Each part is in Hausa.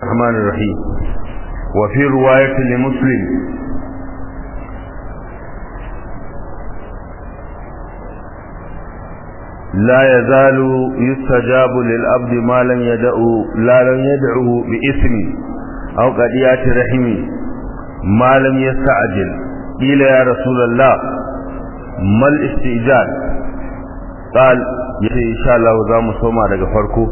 الرحمن الرحيم وفي رواية لمسلم لا يزال يستجاب للعبد ما لم يدعو لا لم يدعه باسم أو قديات رحم ما لم يستعجل قيل يا رسول الله ما الاستئجال قال إن شاء الله ذا مصومة daga farko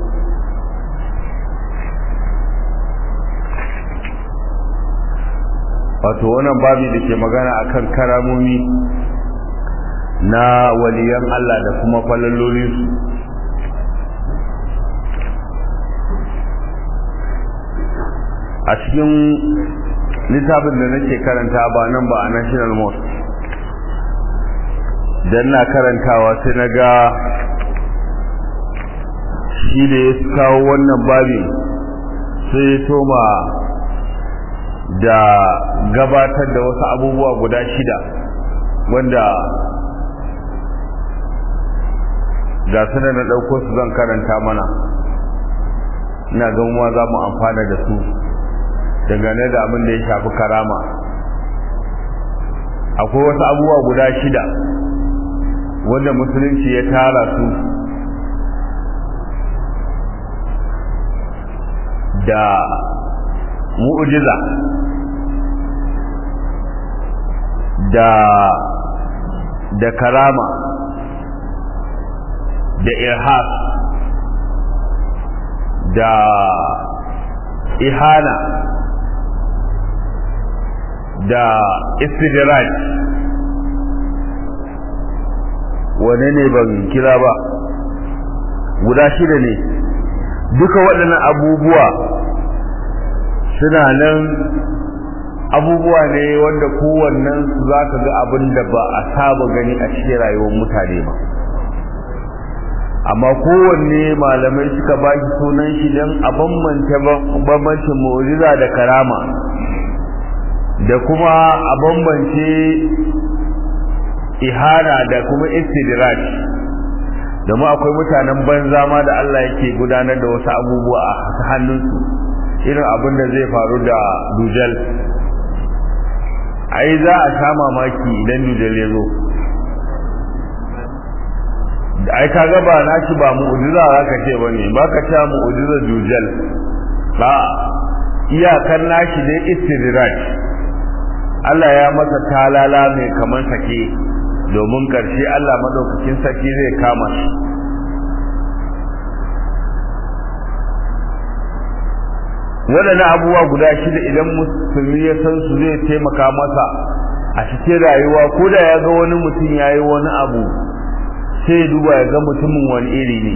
wato wannan babi da ke magana akan karamomi na waliyan Allah da kuma falalolinsu a cikin littafin da nake karanta ba nan ba a national mosque don na karantawa sai na ga shi da ya kawo wannan babin sai ya toma da gabatar da wasu abubuwa guda shida wanda ga su da na ɗauko su zan karanta mana ina gamuwa za mu amfana da su dangane da abin da ya shafi karama akwai wasu abubuwa guda shida wanda musulunci ya tara su da mu'ujiza da da karama da irhas da ihana da istidraj wane ne ban kira ba guda shida ne duka waɗannan abubuwa suna nan abubuwa ne wanda kowannen su za ka ga abin da ba a saba gani a cikin rayuwar mutane ba amma kowanne malamai suka ba shi sunan shi don a bambanta bambancin mu'jiza da karama da kuma a bambance ihana da kuma istidraj domin akwai mutanen banza ma da Allah yake gudanar da wasu abubuwa a hannunsu irin abin da zai faru da dujal ai za a sha mamaki idan dujal ya zo ai ka ga ba nashi ba mu'jiza zaka ce bane baka ta mu'jiza dujal ba iyakar nashi dai istidraj Allah ya masa talala mai kaman sake domin karshe Allah madaukakin sake zai kama shi waɗannan abubuwa guda shida idan musulmi ya san su zai taimaka masa a cikin rayuwa ko da ya ga wani mutum ya yi wani abu sai ya duba ya ga mutumin wani iri ne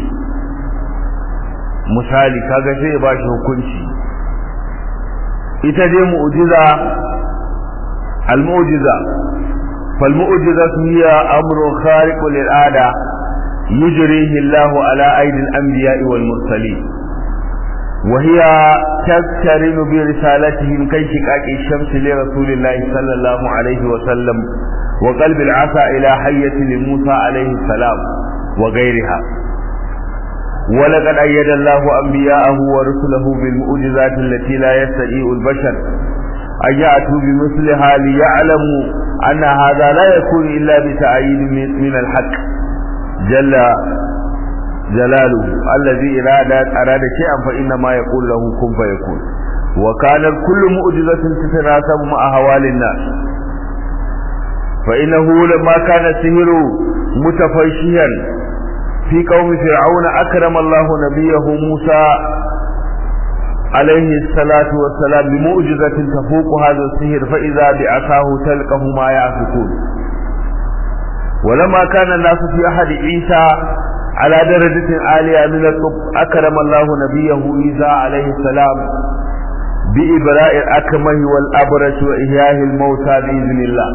misali kaga sai ya bashi hukunci ita dai mu'jiza al-mu'jiza fal mu'jiza hiya amrun khariqun lil ada yujrihi Allah ala aidi al-anbiya'i wal mursalin وهي تقترن برسالتهم كانشقاق الشمس لرسول الله صلى الله عليه وسلم وقلب العصا إلى حية لموسى عليه السلام وغيرها ولقد أيد الله أنبياءه ورسله بالمؤجزات التي لا يستطيع البشر أن يأتوا بمثلها ليعلموا أن هذا لا يكون إلا بتأييد من الحق جل جلاله الذي إراد أراد شيئا فإنما يقول له كن فيكون وكان كل مؤجزة تتناسب مع أهوال الناس فإنه لما كان السهر متفشيا في قوم فرعون أكرم الله نبيه موسى عليه الصلاة والسلام بمؤجزة تفوق هذا السهر فإذا بعصاه تلقه ما يعفكون ولما كان الناس في أحد عيسى على درجة عالية من الطب أكرم الله نبيه عيسى عليه السلام بإبراء الأكمه والأبرش وإحياء الموتى بإذن الله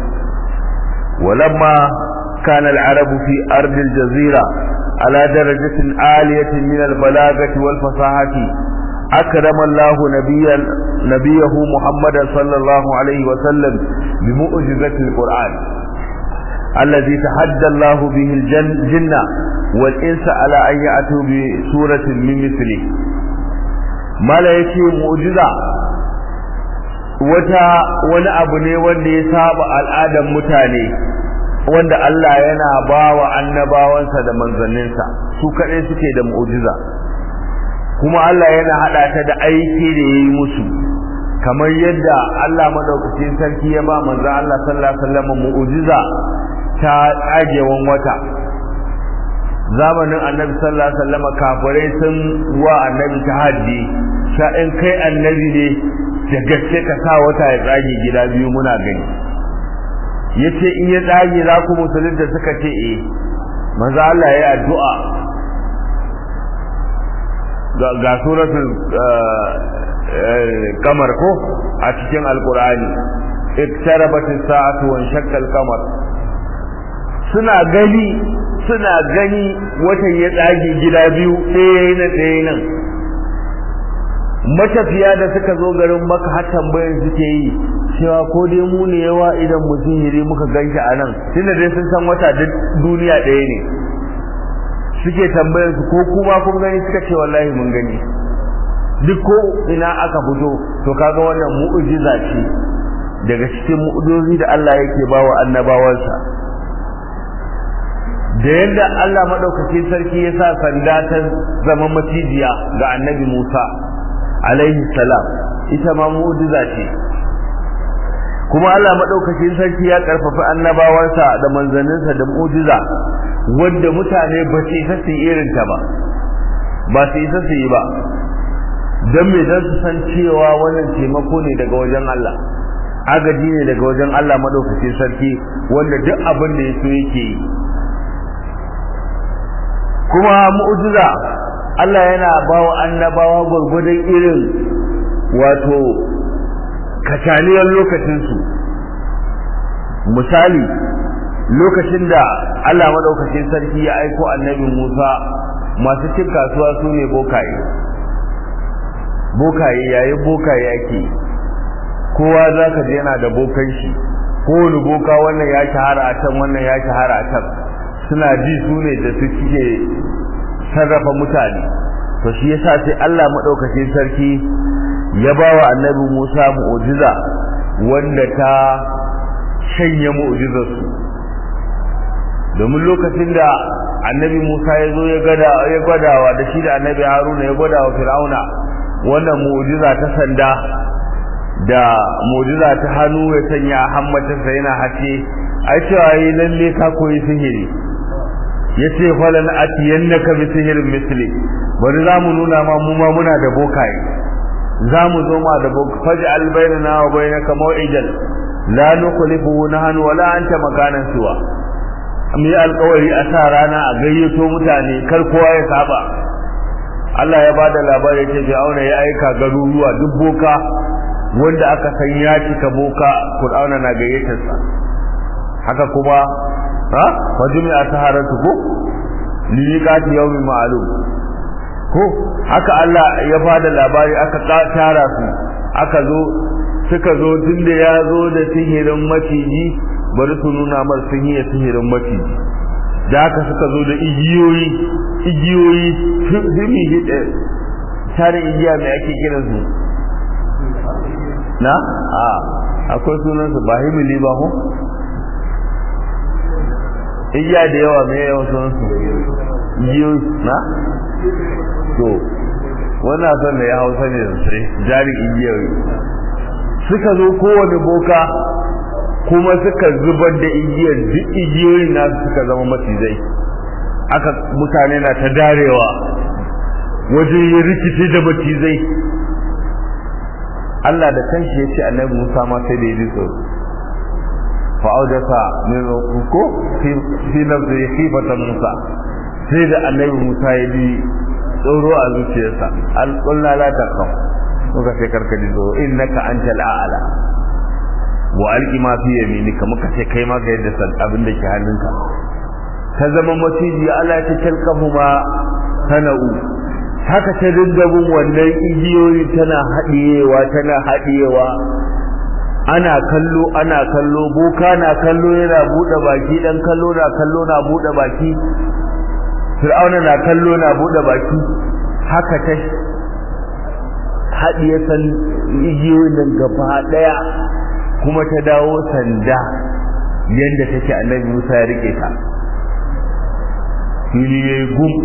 ولما كان العرب في أرض الجزيرة على درجة عالية من البلاغة والفصاحة أكرم الله نبيا نبيه محمدا صلى الله عليه وسلم بمؤجزة القرآن الذي تحدى الله به الجن والإنس على أن يأتوا بسورة من مثله mala yace mu'jiza wata wani abu ne wanda ya saba al'adar mutane wanda Allah yana bawa annabawansa da manzanninsa su kaɗai suke da mu'jiza kuma Allah yana haɗa ta da aiki da yayi musu kamar yadda Allah madaukakin sarki ya ba manzon Allah sallallahu alaihi wasallam mu'jiza ta tsagewan wata zamanin annabi sallallahu alaihi wasallam kafirai sun wa annabi tahaddi sha in kai annabi ne da gaske ka sa wata ya tsage gida biyu muna gani yace in ya tsage za ku musulunta suka ce eh manzo Allah ya addu'a ga ga suratul kamar ko a cikin alqur'ani iktarabat as-sa'atu wa shaqqa al-qamar suna gani suna gani watan ya tsage gida biyu ɗaya na ɗaya nan matafiya da suka zo garin maka har tambayar suke yi cewa ko dai mu ne yawa idan mu sihiri muka ganshi a nan tunda dai sun san wata duk duniya ɗaya ne suke tambayar su ko kuma kun gani suka ce wallahi mun gani duk ko ina aka fito to kaga wannan mu'jiza ce daga cikin mu'jizozi da Allah yake bawa annabawansa da yadda Allah madaukakin sarki ya sa sanda ta zama macijiya ga annabi Musa alaihi salam ita ma mu'jiza ce kuma Allah madaukakin sarki ya karfafa annabawansa da manzanninsa da mu'jiza wanda mutane ba su isa su irin ta ba ba su isa su yi ba dan me dan su san cewa wannan taimako ne daga wajen Allah agaji ne daga wajen Allah madaukakin sarki wanda duk abin da yaso yake yi kuma mu'jiza Allah yana bawa annabawa gurgurdan irin wato kacaniyar lokacinsu misali lokacin da Allah madaukakin sarki ya aiko annabi Musa masu cin kasuwa su ne bokaye bokaye yayin bokaye yake kowa za ka je yana da bokan shi kowane boka wannan ya shahara a can wannan ya shahara a can suna ji su ne da su cike sarrafa mutane to shi yasa sai Allah madaukakin sarki ya bawa annabi Musa mu'jiza wanda ta shanye mu'jizarsu domin lokacin da annabi Musa ya zo ya gada ya gwadawa da shi da annabi Haruna ya gwadawa Fir'auna wannan mu'jiza ta sanda da mu'jiza ta hannu ya sanya hammatarsa yana hace ai cewa yi lalle ka koyi sihiri yace falan atiyannaka bi sihirin misli bari zamu nuna ma mu ma muna da bokaye zamu zo ma da bokaye faj'al bainana wa bainaka maw'idan la nukhlifu nahnu wala anta makanan suwa mu yi alkawari a sa rana a gayyato mutane kar kowa ya saba Allah ya bada labari ce Fir'auna ya aika garuruwa duk boka wanda aka san ya cika boka Fir'auna na gayyatar sa haka kuma ha wajumi a saharatu ko liqati yawmin ma'lum ko haka Allah ya bada labari aka tara su aka zo suka zo tunda ya zo da sihirin maciji bari su nuna mar sun yi sihirin maciji da haka suka zo da igiyoyi igiyoyi himi hide tare igiya mai ake kiran su na a akwai sunan su ba himili ba ho igiya da yawa mai yawan sunan su igiyoyi na to wannan son da ya hausa ne sosai jari igiyoyi suka zo kowane boka kuma suka zubar da igiyar duk igiyoyin nasu suka zama macizai aka mutane na ta darewa wajen yin rikici da macizai Allah da kanshi ya ce annabi Musa ma sai da ya ji tsoro fa'audasa min ko fi nafsi khifatan Musa sai da annabi Musa ya ji tsoro a zuciyarsa al-qulna la taqaf muka sai karkaji tsoro innaka antal a'la wa alki ma fi yaminika muka ce kai ma ga yadda san abin da ke hannunka ta zama maciji Allah ta talqafu ma sana'u haka ta dinga bin wannan igiyoyi tana hadiyewa tana hadiyewa ana kallo ana kallo boka na kallo yana bude baki dan kallo na kallo na bude baki fir'auna na kallo na bude baki haka ta haɗiye san igiyoyin nan gaba ɗaya kuma ta dawo sanda yadda take annabi Musa ya rike ta fili ya yi gum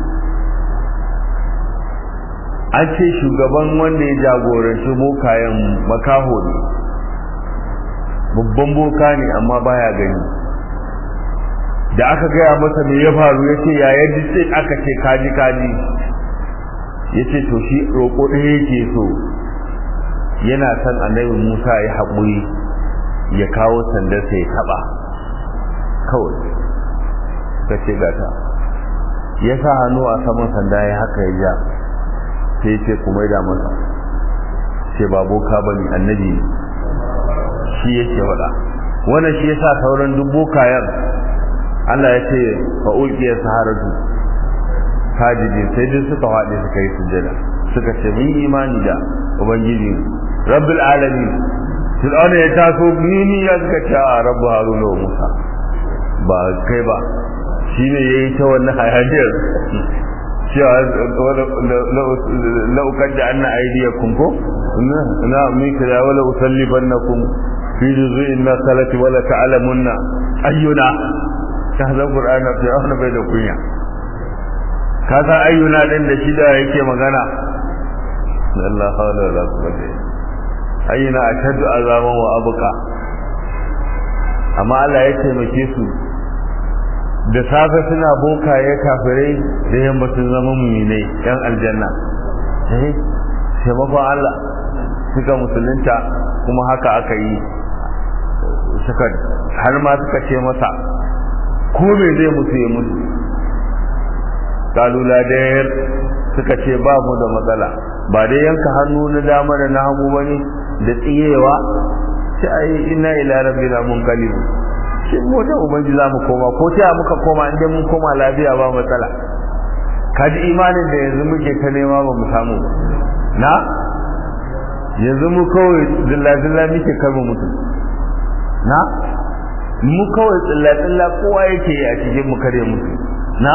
an ce shugaban wanda ya jagoranci bokayen makaho ne babban boka ne amma baya gani da aka gaya masa me ya faru ya ce ya yadda sai aka ce kaji kaji ya ce to shi roƙo ɗaya yake so yana son annabi musa ya haƙuri ya kawo sandarsa ya taɓa kawai ka ce gata ya sa hannu a saman sanda ya haka ya ja sai ya ce kuma ya masa ce ba boka ba ne annabi shi yake faɗa wannan shi yasa sauran duk bokayen Allah ya ce fa ulqiya saharatu sajidi sai duk suka faɗi suka yi sujjada suka ce mun imani da ubangiji rabbil alamin fir'auna ya taso mini ya suka ce a rabbu haruna wa musa ba kai ba shine yayi ta wannan hayaniyar cewa la ukadda anna aydiyakum ko na mika da wala usallibannakum fi juz'in nasalati wala ta'lamunna ayyuna tahzan qur'ana fi ahna bai da kunya ka san ayyuna din da shi da yake magana Allah hawla wala quwwata ayyuna ashaddu azaban wa abqa amma Allah ya taimake su da safe suna bokaye kafirai da yamma sun zama muminai yan aljanna eh taimakon Allah suka musulunta kuma haka aka yi suka har ma suka ce masa ko me zai mutu ya mutu kalula dayar suka ce ba mu da matsala ba dai yanka hannu na dama da na hagu bane da tsiyewa sai ai inna ila rabbina munqalib shi mu da ubangi za mu koma ko ta muka koma inda mun koma lafiya ba matsala kaji imanin da yanzu muke ta nema ba mu samu na yanzu mu kawai zilla-zilla muke karba mutu na mu kawai tsilla-tsilla kowa yake yi a cikin mu kare mutu na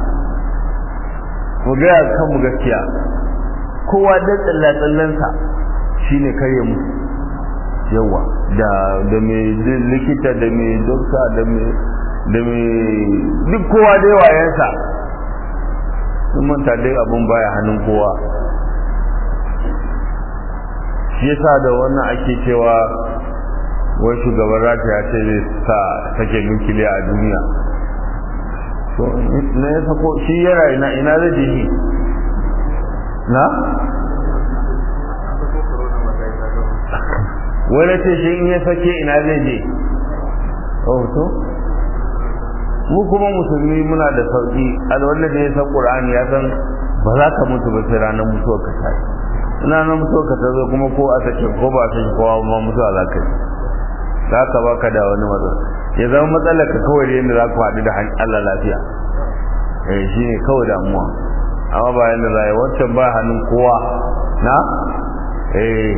mu gaya kan mu gaskiya kowa da tsilla-tsillansa shine kare mutu yawa da da mai likita da mai dokta da mai da mai duk kowa da yawayensa sun manta dai abun baya hannun kowa shi yasa da wannan ake cewa wai shugaban rasha ya ce zai sa sake nukiliya a duniya to na ya sako shi yara ina ina zai je shi na wani ce shi in ya sake ina zai je oh to mu kuma musulmi muna da sauki alwanda da ya san qur'ani ya san ba za ka mutu ba sai ranar mutuwar ka tayi ina nan mutuwar ka ta zo kuma ko a sake ko ba a sake kowa ba mutuwa za ka yi za ka baka da wani matsala ya zama matsalar ka kawai da yadda za ku haɗu da Allah lafiya eh shi ne kawai damuwa amma ba yadda za a yi wancan ba hannun kowa na eh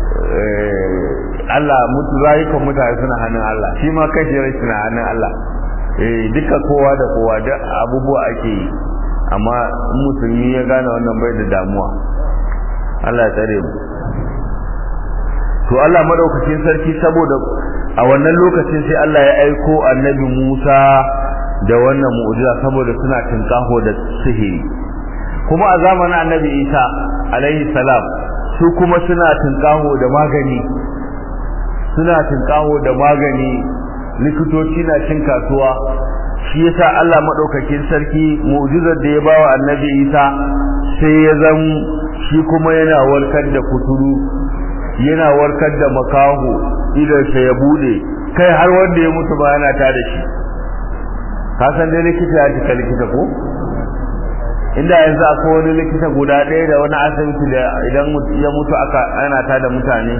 Allah mutu rayukan mutane suna hannun Allah shi ma kashi rai suna hannun Allah eh duka kowa da kowa da abubuwa ake yi amma musulmi ya gane wannan bai da damuwa Allah ya tsare mu to Allah madaukakin sarki saboda a wannan lokacin sai Allah ya aiko annabi Musa da wannan mu'jiza saboda suna tinkaho da sihiri kuma a zamanin annabi Isa alaihi salam su kuma suna tinkaho da magani suna tinkaho da magani likitoci na cin kasuwa shi yasa Allah madaukakin sarki mu'jizar da ya bawa annabi Isa sai ya zam shi kuma yana warkar da kuturu yana warkar da makaho idan sa ya bude kai har wanda ya mutu ba yana ta da shi ka san dai likita ya cika likita ko inda yanzu akwai wani likita guda ɗaya da wani asibiti da idan ya mutu aka ana ta da mutane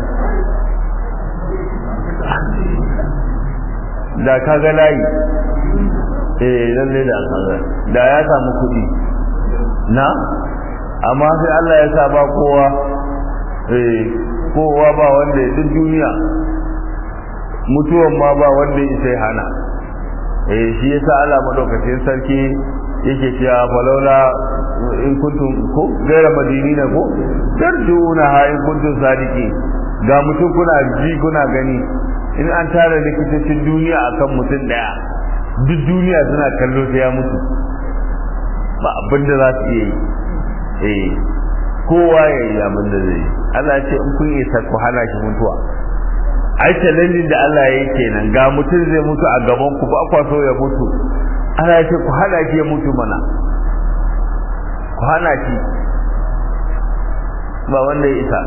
da ka ga layi eh lalle da kaga da ya samu kuɗi na amma sai Allah ya sa ba kowa eh kowa ba wanda ya duk duniya mutuwan ma ba wanda ya sai hana eh shi yasa Allah madaukakin sarki yake cewa falaula in kuntum ko gaira madinina ko tarjuna ha in kuntum sadiki ga mutum kuna ji kuna gani in an tara likitocin duniya akan mutum daya duk duniya suna kallo sai ya mutu ba abin da za su iya yi eh kowa ya yi abin da zai yi Allah ya ce in kun isa ku hana shi mutuwa ai challenge da Allah ya yi kenan ga mutum zai mutu a gaban ku ba kwa so ya mutu Allah ya ce ku hana shi ya mutu mana ku hana shi ba wanda ya isa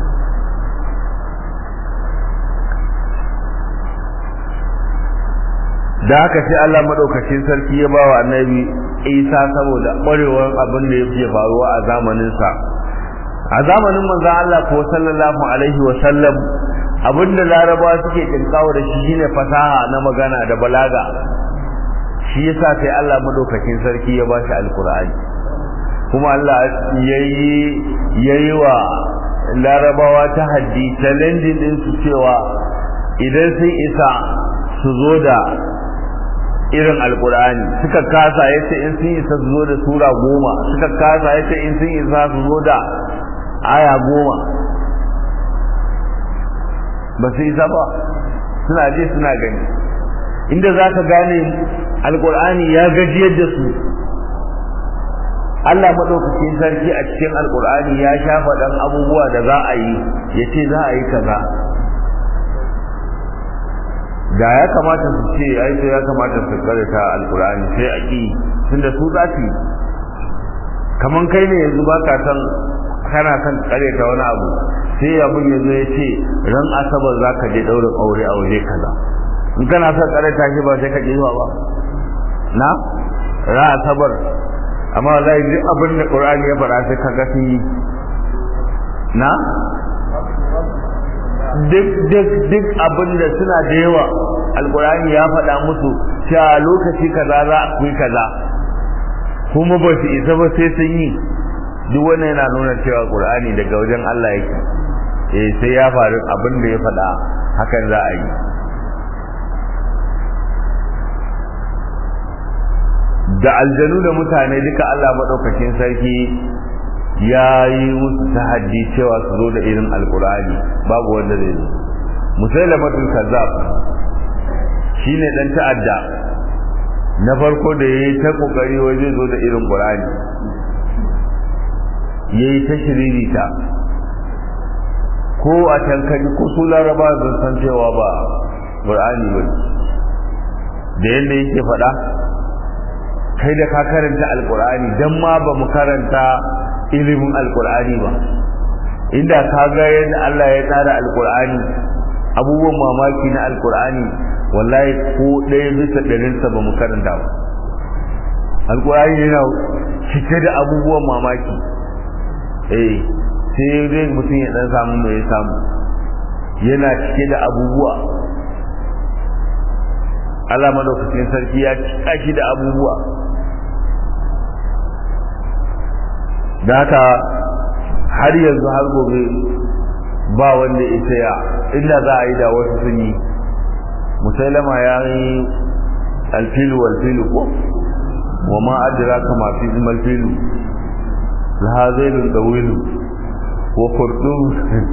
da haka sai Allah madaukakin sarki ya bawa annabi Isa saboda ƙwarewar abin da yake faruwa a zamanin sa a zamanin manzon Allah ko sallallahu alaihi wa sallam abinda larabawa suke kinkawo da shi shine fasaha na magana da balaga shi yasa sai Allah madaukakin sarki ya bashi alqur'ani kuma Allah yayi yayi wa larabawa ta haddi challenge din su cewa idan sun isa su zo da irin alkur'ani suka kasa yace in sun isa su zo da sura goma suka kasa yace in sun isa su zo da aya goma ba su isa ba suna je suna gani inda za ka gane alkur'ani ya gajiyar da su Allah maɗaukakin sarki a cikin alkur'ani ya shafa ɗan abubuwa da za a yi ya ce za a yi kaza da ya kamata su ce ai sai ya kamata su karanta alkur'ani sai a ki tunda su za su kaman kai ne yanzu ba ka san kana kan karanta wani abu sai abin ya zo ya ce ran asabar za ka je ɗaurin aure a waje kaza in kana son karanta shi ba sai ka je zuwa ba na ran asabar amma wallahi duk abin da qur'ani ya faɗa sai ka ga sun yi na duk duk duk abin da suna da yawa alkurani ya faɗa musu cewa lokaci kaza za a kuyi kaza kuma ba su isa ba sai sun yi duk wannan yana nuna cewa qur'ani daga wajen Allah yake eh sai ya faru abin da ya faɗa hakan za a yi da aljanu da mutane duka Allah madaukakin sarki ya yi musu tahaddi cewa su zo da irin alkur'ani babu wanda zai zo musailamatul kazzab shine dan ta'adda na farko da yayi ta kokari waje zo da irin qur'ani yayi ta shiririta ko a tankari ko su laraba sun san cewa ba qur'ani ba da yanda yake faɗa kai da ka karanta alkur'ani dan ma ba mu karanta ilimin alkur'ani ba inda ka ga yadda Allah ya tsara alkur'ani abubuwan mamaki na alkur'ani wallahi ko ɗaya bisa ɗarinsa ba mu karanta ba alkur'ani yana cike da abubuwan mamaki eh sai dai mutum ya dan samu mai samu yana cike da abubuwa Allah madaukakin sarki ya cika shi da abubuwa da haka har yanzu har gobe ba wanda isa ya inda za a yi da wasu sun yi musailama ya yi alfilu walfilu ko wa ma adira kama fi malfilu lahazailun dawilu wa furdun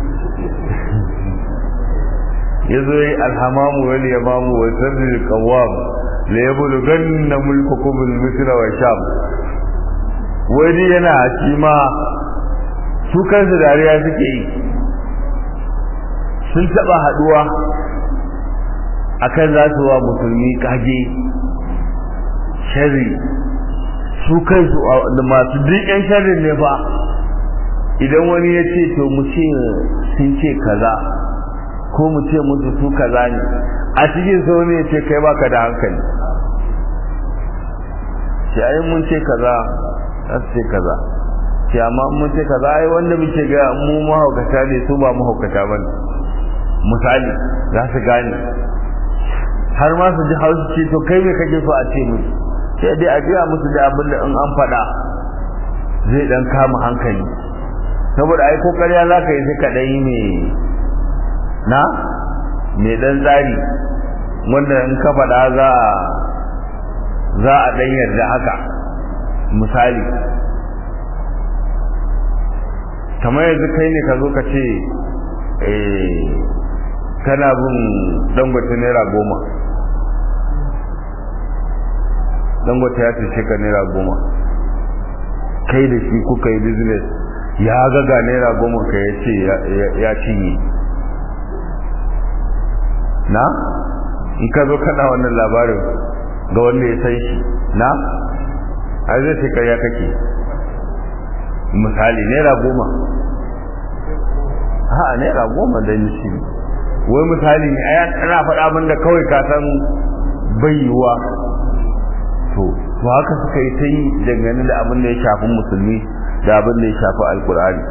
ya zo yi alhamamu wal yamamu wa sirril qawwam la yabluganna mulkukum al-misra wa sham wani yana shi ma su kansu dariya suke yi sun taba haduwa akan za su wa musulmi kage sharri su kansu da masu duk yan sharrin ne fa idan wani ya ce to mu ce sun ce kaza ko mu ce musu su kaza ne a cikin sau ne ya ce kai baka da hankali shi ayi mun ce kaza za su ce kaza ce amma mun ce kaza ai wanda muke ga mu mahaukata ne su ba mahaukata ba ne misali za su gane har ma su ji hausu ce to kai me kake so a ce musu sai dai a gaya musu da abin da in an faɗa zai dan kama hankali saboda ai ko ƙarya za ka yi sai ka ɗan yi ne na mai ɗan tsari wanda in ka faɗa za a za a ɗan yarda haka misali kamar yanzu kai ne ka zo ka ce kana bin dangote naira goma dangote ya ce ka naira goma kai da shi kuka yi business ya gaga naira goma ka ya ce ya cinye na in ka zo kada wannan labarin ga wanda ya san shi na a zai ce karya kake misali naira goma ha naira goma da shi wai misali ne ana faɗa abin da kawai ka san bayyuwa to to haka suka yi ta yi dangane da abin da ya shafi musulmi da abin da ya shafi alkur'ani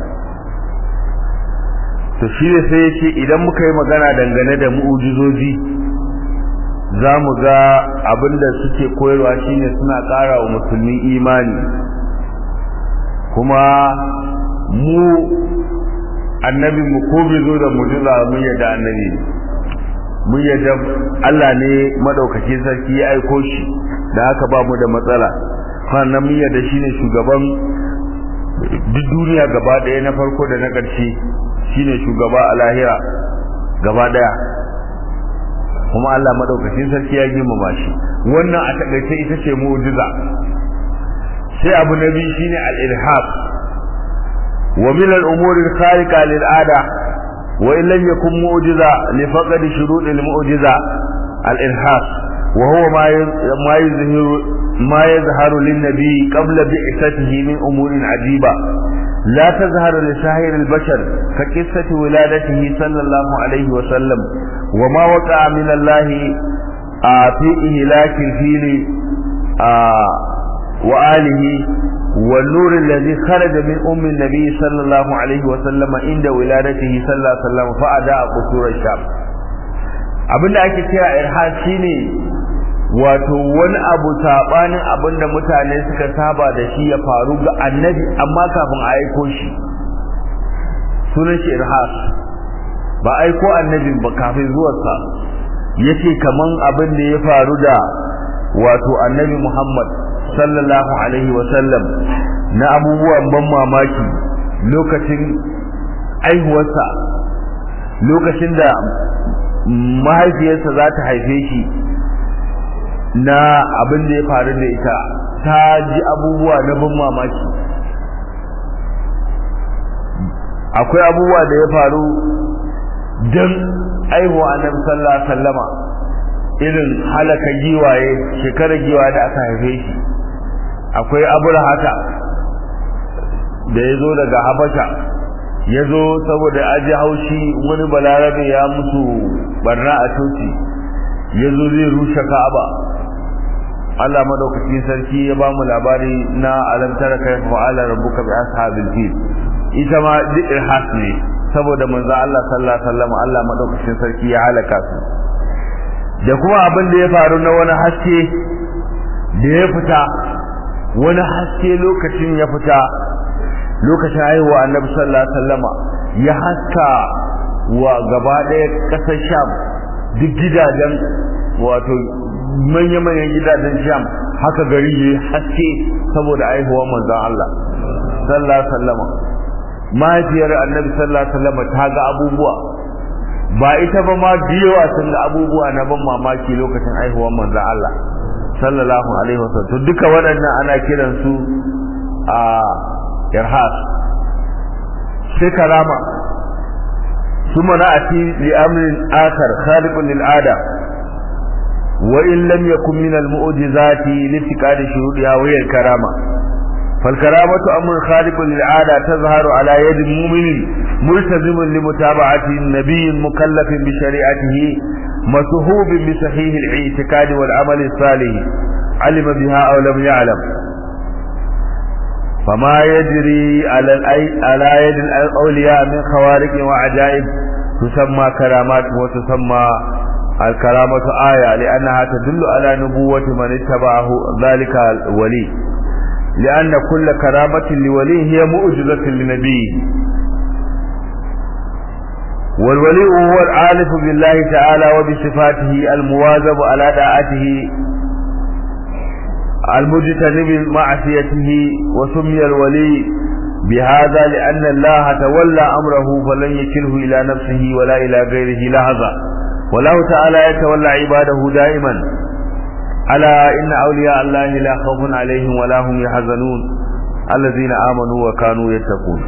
to shi ne sai ya ce idan muka yi magana dangane da mu'ujizoji za mu ga abin da suke koyarwa shine suna ƙara wa musulmi imani kuma mu annabi mu ko bai zo da mujiza mun yadda annabi mun yadda Allah ne madaukakin sarki ya aiko shi da haka ba mu da matsala sannan mun yadda shine shugaban duk duniya gaba ɗaya na farko da na ƙarshe shine shugaba a lahira gaba ɗaya kuma Allah madaukakin sarki ya girmama shi wannan a takaice ita ce mu'jiza sai abu na biyu shine al-ilhab wa min al-umur al-khariqa lil-ada wa in lam yakun mu'jiza li faqad shurut al-mu'jiza al-ilhab wa huwa ma ma yuzhiru ma yazharu lin-nabi qabla bi'satihi min umurin ajiba لا تظهر لسائر البشر كقصة ولادته صلى الله عليه وسلم وما وقع من الله آه في إهلاك الفيل آه وآله والنور الذي خرج من أم النبي صلى الله عليه وسلم عند ولادته صلى الله عليه وسلم فأداء قصور الشام abin da ake kira irhad shine wato wani abu sabanin abin da mutane suka saba da shi ya faru ga annabi amma kafin a aiko shi sunan shi irhad ba aiko annabin ba kafin zuwarsa yace kaman abin da ya faru da wato annabi Muhammad sallallahu alaihi wasallam na abubuwan ban mamaki lokacin aihuwarsa lokacin da mahaifiyarsa za ta haife shi na abin da ya faru da ita ta ji abubuwa na ban mamaki akwai abubuwa da ya faru don aihuwa annabi sallallahu alaihi wasallama irin halaka giwaye shekarar giwa da aka haife shi akwai aburhata da ya zo daga habasha ya zo saboda aji haushi wani balarabe ya musu barna a coci ya zo zai rushe ka'aba Allah madaukakin sarki ya ba mu labari na alamtara kai fa'ala rabbuka bi ashabil fil ita ma duk irhas ne saboda manzo Allah sallallahu alaihi wasallam Allah madaukakin sarki ya halaka su da kuma abin da ya faru na wani haske da ya fita wani haske lokacin ya fita lokacin haihuwa annabi sallallahu alaihi wasallama ya haska wa gaba ɗaya ƙasar sham duk gidajen wato manya-manyan gidajen sham haka gari ya haske saboda haihuwa manzon Allah sallallahu alaihi wasallama mahaifiyar annabi sallallahu alaihi wasallama ta ga abubuwa ba ita ba ma biyowa sun ga abubuwa na ban mamaki lokacin haihuwar manzon Allah sallallahu alaihi wasallam to duka waɗannan ana kiran su a irhas sai karama ثم نأتي لأمر آخر خارق للعادة وإن لم يكن من المؤجزات لاتقاد شهودها وهي الكرامة فالكرامة أمر خارق للعادة تظهر على يد مؤمن ملتزم لمتابعة النبي مكلف بشريعته مسهوب بصحيح الاعتقاد والعمل الصالح علم بها أو لم يعلم فما يجري على على يد الأولياء من خوارق وعجائب تسمى كرامات وتسمى الكرامة آية لأنها تدل على نبوة من اتبعه ذلك الولي لأن كل كرامة لولي هي مؤجزة لنبيه والولي هو العالف بالله تعالى وبصفاته المواظب على طاعته المجتنب معصيته وسمي الولي بهذا لأن الله تولى أمره فلن يكله إلى نفسه ولا إلى غيره لحظة والله تعالى يتولى عباده دائما ألا إن أولياء الله لا خوف عليهم ولا هم يحزنون الذين آمنوا وكانوا يتقون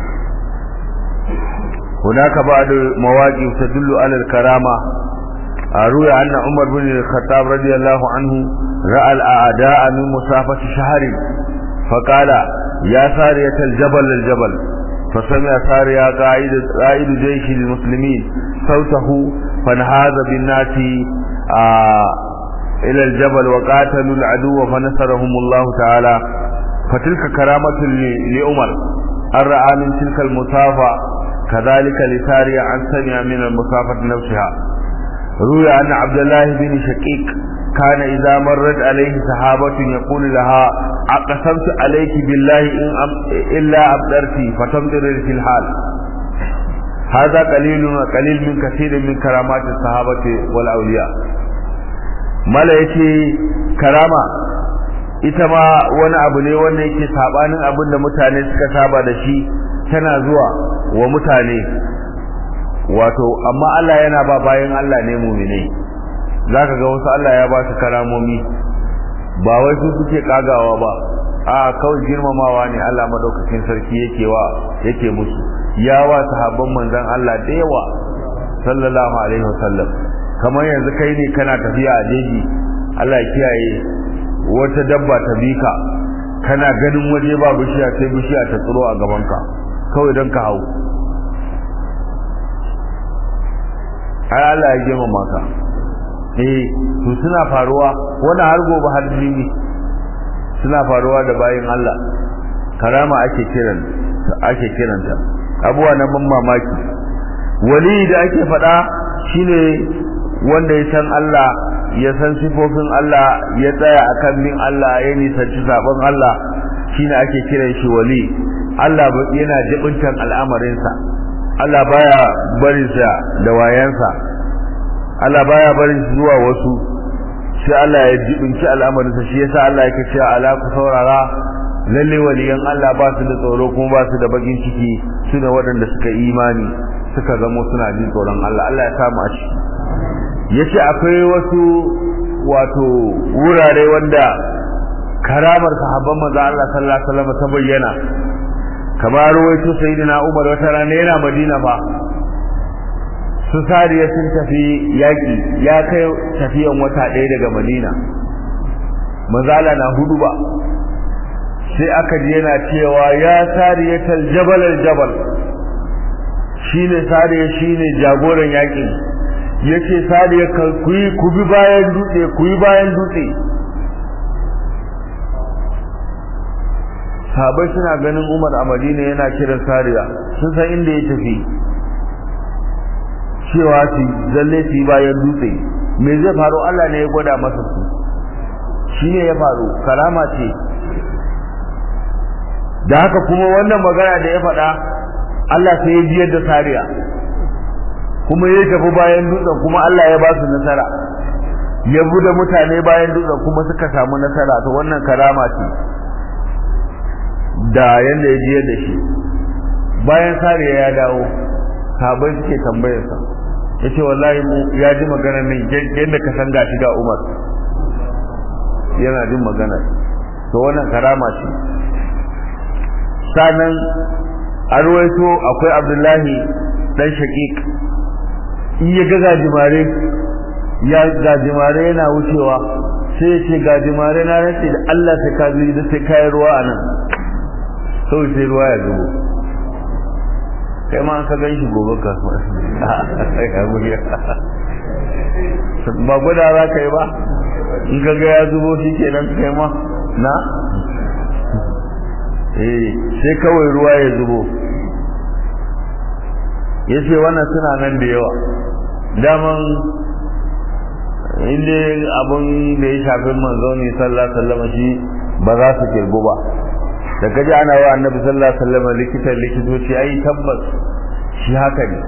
هناك بعض مواقف تدل على الكرامة روي أن عمر بن الخطاب رضي الله عنه رأى الأعداء من مسافة شهر فقال يا سارية الجبل الجبل فسمع سارية قائد, قائد جيش المسلمين صوته فانهاز بالناس آه إلى الجبل وقاتلوا العدو فنصرهم الله تعالى فتلك كرامة لعمر أن رأى من تلك المسافة كذلك لسارية عن سمع من المسافة نفسها روي أن عبد الله بن شقيق كان إذا مرت عليه صحابة يقول لها أقسمت عليك بالله إن أم إلا أبدرت فتمطر في الحال هذا قليل قليل من كثير من كرامات الصحابة والأولياء mala yace karama ita ma wani abu ne wanda yake sabanin abin da mutane suka saba da shi tana zuwa wa mutane wato amma Allah yana ba bayan Allah ne mu'minai zaka ga wasu Allah ya ba su karamomi ba wai su suke kagawa ba a kawai girmamawa ne Allah madaukakin sarki yake wa yake musu ya wa sahabban manzon Allah da yawa sallallahu alaihi wasallam kamar yanzu kai ne kana tafiya a jeji Allah ya kiyaye wata dabba ta bika kana ganin waje ba bishiya sai bishiya ta tsiro a gabanka kawai don ka hau ai Allah ya gema maka eh to suna faruwa wani har gobe har jini suna faruwa da bayin Allah karama ake kiran ake kiranta abuwa na ban mamaki wali da ake faɗa shine wanda ya san Allah ya san sifofin Allah ya tsaya akan bin Allah ya nisanci sabon Allah shine ake kiran shi wali Allah yana jibintan al'amarinsa Allah baya barin sa da wayansa Allah baya barin shi zuwa wasu sai Allah ya jibinci al'amarinsa shi yasa Allah yake cewa ala ku saurara lalle waliyan Allah ba su da tsoro kuma ba su da bakin ciki su da waɗanda suka imani suka zamo suna jin tsoron Allah Allah ya samu a ciki yace akwai wasu wato wurare wanda karamar sahabban manzo Allah sallallahu alaihi wasallam ta bayyana kamar wato sayyidina Umar wata rana yana Madina fa su sariya sun tafi yaki ya kai tafiyan wata ɗaya daga Madina manzo Allah na hudu ba sai aka ji yana cewa ya sariyatal jabal al jabal shine sariya shine jagoran yakin yace sariya ku yi ku bi bayan dutse ku yi bayan dutse sahabai suna ganin Umar a Madina yana kiran sariya sun san inda ya tafi cewa su zalle su yi bayan dutse me zai faru Allah ne ya gwada masa su shine ya faru karama ce da haka kuma wannan magana da ya faɗa Allah sai ya biyar da sariya kuma ya tafi bayan dutsen kuma Allah ya ba su nasara ya bude mutane bayan dutsen kuma suka samu nasara to wannan karama ce da yanda ya biyar da shi bayan sariya ya dawo sahabbai suke tambayar sa yace wallahi mu ya ji magana nan yadda ka san gashi ga Umar yana jin magana to wannan karama ce sanan an ruwaito akwai abdullahi dan shaqiq in ya ga gajimare ya gajimare yana wucewa sai ya ce gajimare na race da Allah sai ka zuri da sai kayi ruwa a nan sau sai ruwa ya zubo kai ma an ka gan shi gobe ka ba gwada za ka yi ba in ka ga ya zubo shi kenan kai ma na eh sai kawai ruwa ya zubo yace wannan suna nan da yawa daman inda abun da ya shafi manzo ne sallallahu alaihi wasallam shi ba za su kirgu ba da kaji ana wa annabi sallallahu alaihi wasallam likitan likitoci ai tabbas shi haka ne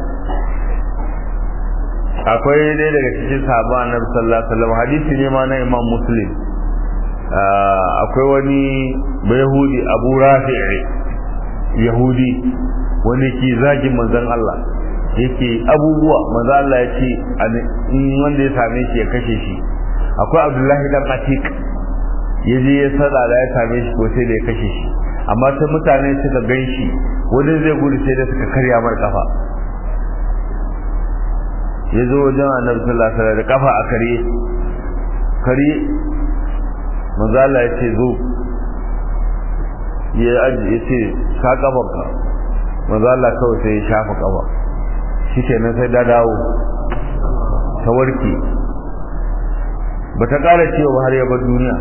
akwai dai daga cikin sahabban annabi sallallahu alaihi wasallam hadisi ne ma na imam muslim akwai wani bayhudi abu rafi'i yahudi wanda ke zagin manzon Allah yake abubuwa manzon Allah ya ce wanda ya same shi ya kashe shi akwai abdullahi dan atik ya je ya sada da ya same shi ko sai da ya kashe shi amma sai mutane suka gan shi wani zai gudu sai da suka karya mar kafa ya zo wajen annabi sallallahu alaihi wasallam da kafa a kare kare manzo Allah ya ce zo ya aji ya ce ka kafarka manzo Allah kawai sai ya shafa kafa shikenan sai da dawo ta warke ba ta ƙara cewa har ya bar duniya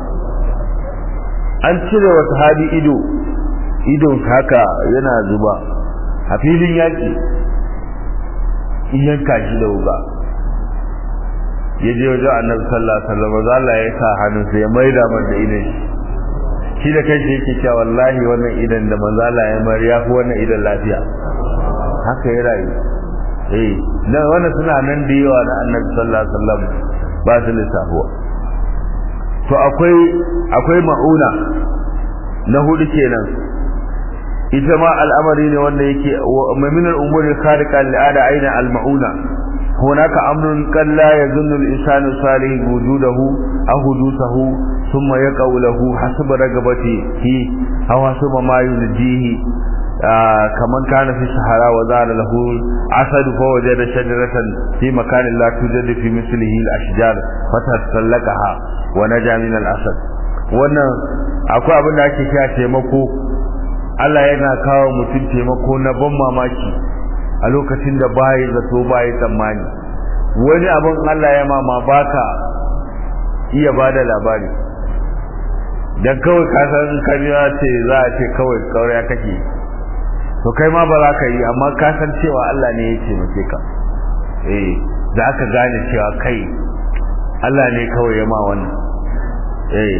an cire wa sahabi ido idon haka yana zuba a filin yaƙi in yanka shi da wuga ya je wajen annabi sallallahu alaihi wasallam Allah ya sa hannunsa ya maida man da idan shi da kai yake cewa wallahi wannan idan da manzo Allah ya mar ya fi wannan idan lafiya haka ya rayu eh na wannan suna nan da yawa na annabi sallallahu alaihi wasallam ba su lissafuwa to akwai akwai ma'una na hudu kenan ita ma al'amari ne wanda yake min al-umuri khariqa al'ada aina al-ma'una hunaka amrun kan la yazunnu al-insanu salih wujudahu aw hudusahu thumma yaqau lahu hasab ragabatihi aw hasab ma yunjihi kaman kana fi sahara wa zara lahu asad fa wajada shajaratan fi makanin la tujadu fi mislihi al-ashjar fatasallakaha wa naja min al-asad wannan akwai abin da ake kira taimako Allah yana kawo mutum taimako na ban mamaki a lokacin da bayi zato bayi tsammani wani abin Allah ya mama baka iya bada labari dan kawai ka san kariya ce za a ce kawai kauriya kake to kai ma ba za ka yi amma ka san cewa Allah ne ya taimake ka eh za ka gane cewa kai Allah ne kawai ya ma wannan eh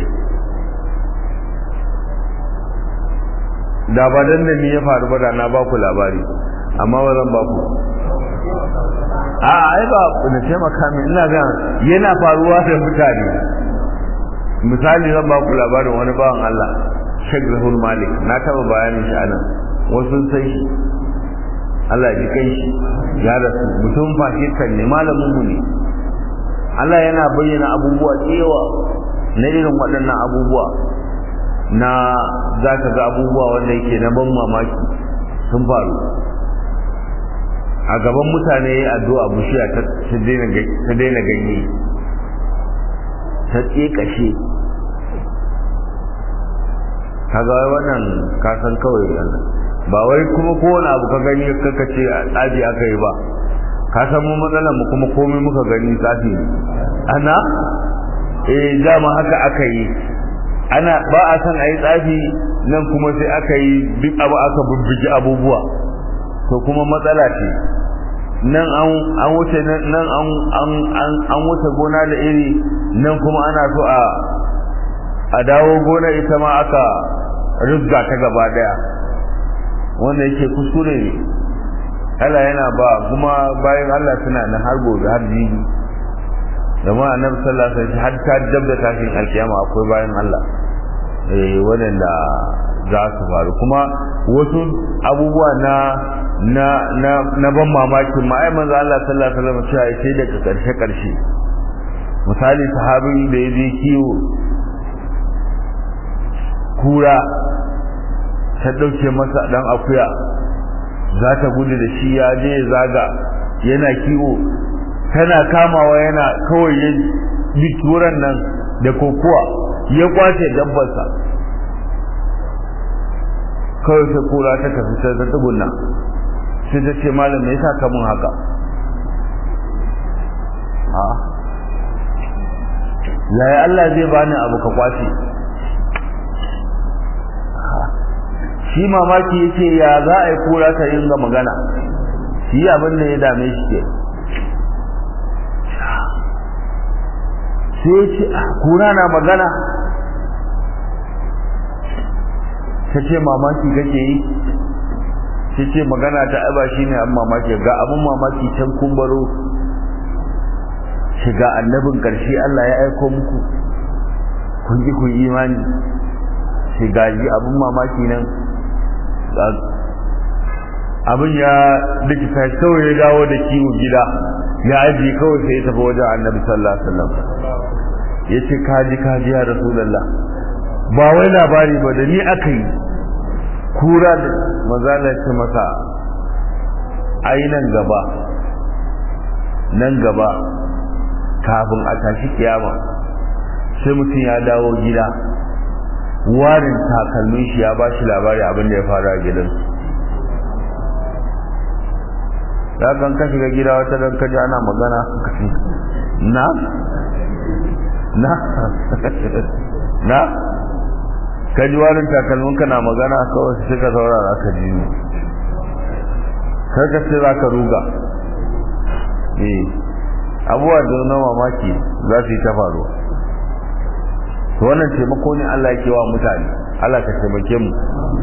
da ba dan da ni ya faru ba da na ba ku labari amma ba zan ba ku a ai ba na taimaka min ina ga yana faruwa da mutane misali zan ba ku labarin wani bawan Allah Sheikh Zahur Malik na taba bayanin shi anan wasu sai shi Allah ya kai shi ya rasu mutum Pakistan ne malamin mu ne Allah yana bayyana abubuwa cewa na irin waɗannan abubuwa na za ka ga abubuwa wanda yake na ban mamaki sun faru a gaban mutane ya addu'a bushiya ta daina ganye ta tsekashe kaga wannan kasan kawai Allah ba wai kuma kowane abu ka gani kaka ce a tsaji aka yi ba ka san mu matsalar mu kuma komai muka gani tsafi ana eh dama haka aka yi ana ba a san a yi tsafi nan kuma sai aka yi duk abu aka bubbugi abubuwa to kuma matsala ce nan an wuce nan an wuce gona da iri nan kuma ana so a a dawo gona ita ma aka rubga ta gaba daya wanda yake kuskure ne Allah yana ba kuma bayan Allah suna nan har gobe har jibi zama annabi sallallahu alaihi wasallam har ta dabda tashin alkiyama akwai bayan Allah eh wadanda za su faru kuma wasu abubuwa na na na na ban mamaki ma ai manzo Allah sallallahu alaihi wasallam cewa sai daga karshe karshe misali sahabin da ya je kiwo kura ta dauke masa dan akuya za ta gudu da shi ya je zaga yana kiwo tana kamawa yana kawai ya bi turan nan da kokowa ya kwace dabbarsa kawai sai kura ta tafi sai ta tsugunna sai ta ce malam me yasa ka mun haka a yaya Allah zai bani abu ka kwace shi mamaki yake ya za a yi kura ta yin ga magana shi abin da ya dame shi ke sai ce kura na magana ta ce mamaki kake yi ta ce magana ta aba shi ne an mamaki ga abin mamaki can kumbaro shiga annabin ƙarshe Allah ya aiko muku kun ji kun imani shiga ji abin mamaki nan abin ya dukita kawai ya dawo da kiwo gida ya aji kawai sai ya tafi wajen annabi sallallahu alaihi wasallam ya ce kaji kaji ya rasulallah ba wai labari ba da ni aka yi kura da mazala ce masa ai nan gaba nan gaba kafin a tashi kiyama sai mutum ya dawo gida warin takalmin shi ya ba shi labari abin da ya faru a gidansu ya kan ka shiga gida wata dan kaji ana magana na na na kaji warin takalmin ka na magana kawai sai ka saurara ka ji ni kaga sai za ka ruga eh abubuwa da na mamaki za su yi ta faruwa to wannan taimako ne Allah yake wa mutane Allah ka taimake mu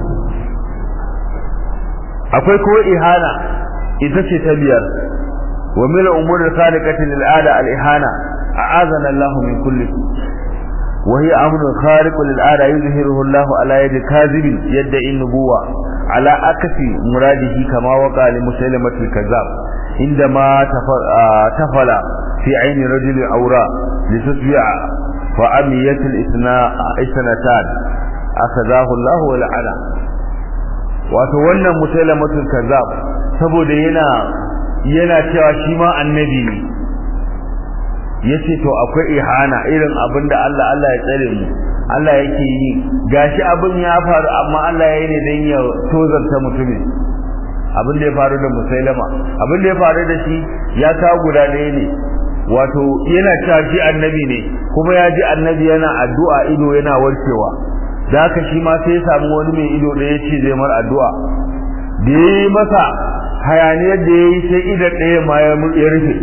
akwai ko ihana ita ce ta biyar wa min umuri khaliqati lil ada al ihana a'azana Allah min kulli wa hiya amru khariq lil ada yuzhiruhu Allah ala yadi kadhib yadda nubuwa ala akasi muradihi kama waqa li musailamati kazzab عندما تفل في عين رجل عورا لتتبع فأميت الاثنتان أخذاه الله ولعنه wato wannan musailamatul kazzab saboda yana yana cewa shi ma annabi ne yace to akwai ihana irin abin da Allah Allah ya tsare mu Allah yake yi gashi abin ya faru amma Allah ya yi ne dan ya tozarta mutumin abin da ya faru da musailama abin da ya faru da shi ya kawo guda ɗaya ne wato yana cewa shi annabi ne kuma ya ji annabi yana addu'a ido yana warkewa da haka shi ma sai ya samu wani mai ido da ya ce zai mar addu'a da ya yi masa hayaniyar da ya yi sai idan ɗaya ma ya rufe